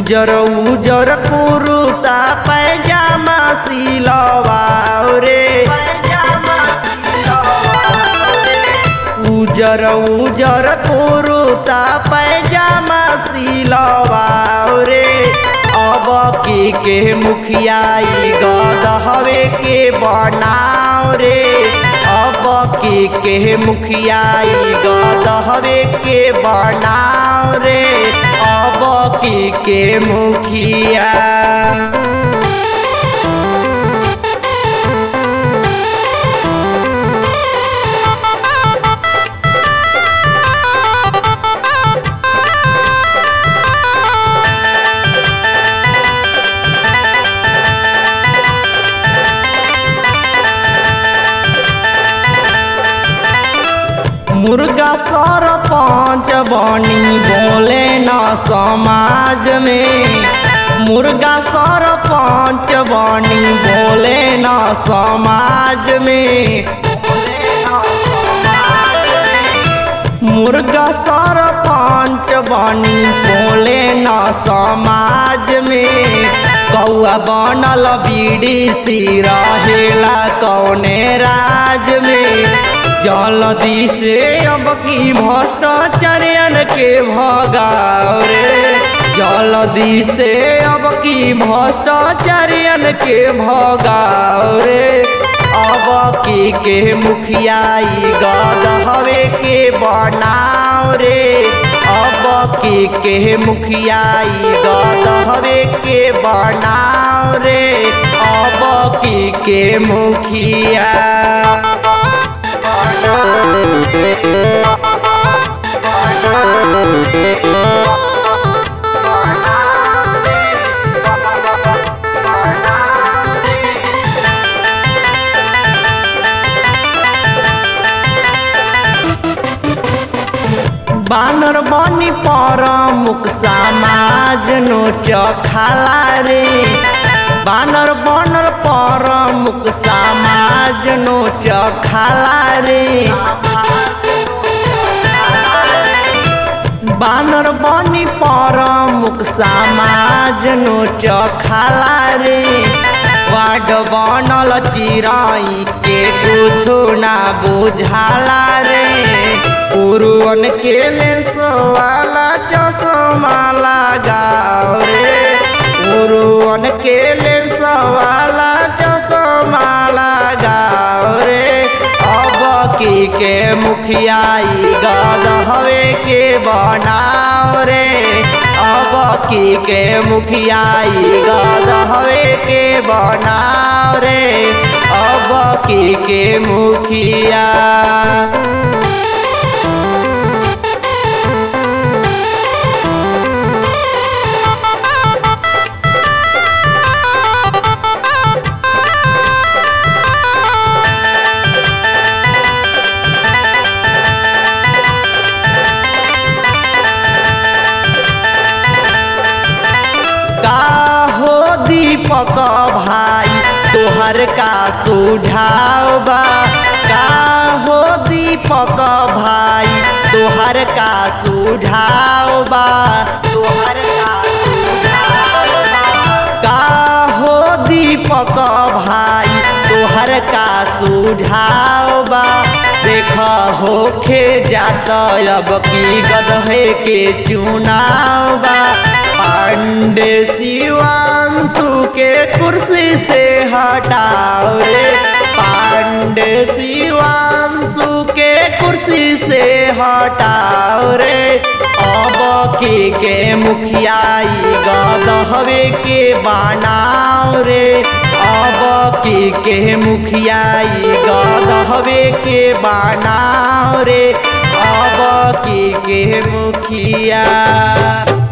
उजर उजर कुरुता पैजामा सिलवाओ रे उजर उजर कुरुता पैजामा सिलवाओ रे अब के के मुखियाई गद हवे के बनाओ रे अब के के मुखियाई गद हवे के बनाओ रे अब के के मुखिया मुर्गा सरपंच बनी बोले न समाज में मुर्गा सरपंच बनी बोले न समाज में मुर्गा सरपंच बनी बोले न समाज में कौआ बनल बीड़ी सी रहेला कौने राज में जलदी से अब की भ्रष्टाचार्यन के भगाओ रे जलदी से अब की भ्रष्टाचार्यन के भगाओ रे अब की के मुखियाई गद हवे के बनाओ रे अब की के मुखियाई गद हवे के बनाओ रे अब की के मुखिया बानर बनी पर मुख समाज नोच खाला रे बानर बनर पर मुख समाज नोच खाला रे बानर बनी पर मुख समाज नोच खाला रे वाड बनल चिराई के कुछो ना बुझाला रे पुरुवन के ले सवाला चश्मा लगाओ रे पुरुवन के ले सवाला चश्मा लगाओ रे अब की के मुखियाई गद हवे के बनाओ रे अब की के मुखियाई गद हवे के बनाओ रे अब की के मुखिया का हो दीपक भाई तोहर का सुझाव बा का हो दीपक भाई तोहर का सुझाव बा तोहर का सुझाव बा का हो दीपक भाई तोहर का सुझाव बा देख होखे जात अब की गदहे के चुनाव बा पांडे शिवांशु के कुर्सी से हटाओ रे पांडे शिवांशु के कुर्सी से हटाओ रे अब के के मुखियाई गद हवे के बनाओ रे अब के के मुखियाई गद हवे के बनाओ रे अब के के मुखिया